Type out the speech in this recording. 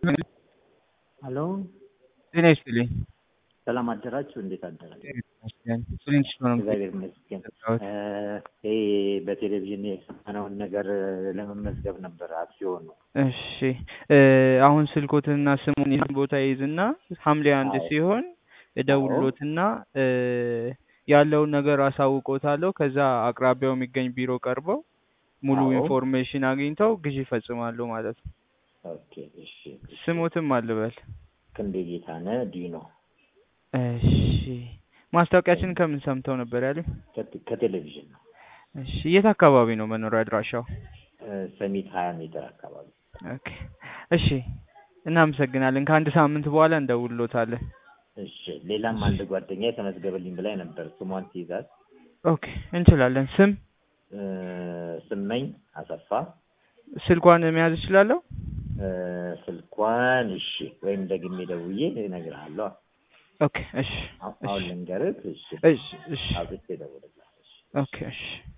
ሄሎ ጤና ይስጥልኝ። ሰላም አደራችሁ? እንዴት አደራችሁ? ይመስገን። ፍሊንት ስቶን ነው እግዚአብሔር ይመስገን። የጠራሁት። ይሄ በቴሌቪዥን የሰማነውን ነገር ለመመዝገብ ነበር አክሲዮን ነው። እሺ እ አሁን ስልኮትና ስሙን ይህን ቦታ ይይዝና ሐምሌ አንድ አዎ። ሲሆን እደውልሎትና እ ያለውን ነገር አሳውቆታለሁ። ከዛ አቅራቢያው የሚገኝ ቢሮ ቀርበው ሙሉ አዎ። ኢንፎርሜሽን አግኝተው ግዢ ይፈጽማሉ ማለት ነው። ኦኬ እሺ። እሺ። ስሙትም አልበል። ክንዴ ጌታነህ ዲኖ እሺ ማስታወቂያችን ከምን ሰምተው ነበር ያሉኝ? ከቴ- ከቴሌቪዥን ነው። እሺ የት አካባቢ ነው መኖሪያ አድራሻው? እ ሰሚት ሀያ ሜትር አካባቢ። ኦኬ እሺ እናመሰግናለን። ከአንድ ሳምንት በኋላ እንደውልሎታለን። እሺ። ሌላም አንድ ጓደኛ የተመዝገበልኝ ብላኝ ነበር። ስሟን ትይዛት ኦኬ እንችላለን። ስም እ ስመኝ አሰፋ ስልኳን መያዝ እችላለሁ? እ ስልኳን እሺ፣ ወይም ደግሜ ደውዬ እነግርሃለሁ። ኦኬ እሺ አሁን ልንገርህ። እሺ እሺ እሺ አውጥቼ እደውልልሃለሁ። እሺ። ኦኬ እሺ